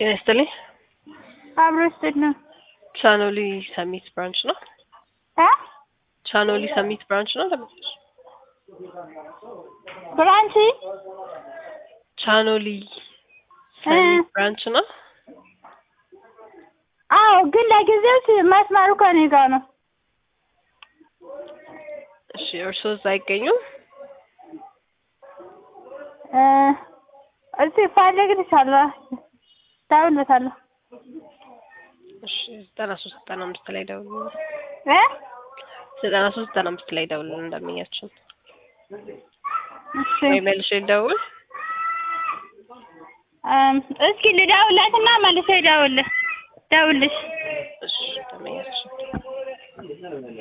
ጤና ይስጥልኝ። አብሮ ስድ ነው ቻኖሊ ሰሚት ብራንች ነው። እ ቻኖሊ ሰሚት ብራንች ነው። ለምን ብራንች ቻኖሊ ሰሚት ብራንች ነው። አዎ፣ ግን ለጊዜው ስ- መስመሩ ከኔ ጋር ነው። እሺ፣ እርስዎ እዛ አይገኙም? እ እስቲ ፈልግልሻለሁ፣ እደውልለታለሁ። እሺ፣ ዘጠና ሶስት ዘጠና አምስት ላይ ደውሉ። እ ዘጠና ሶስት ዘጠና አምስት ላይ ደውሉ እንደምኛችን እሺ ወይ መልሼ ደውል። እም፣ እስኪ ልደውልለትና መልሼ እደውልልህ ደውልልሽ እሺ እንደምኛችን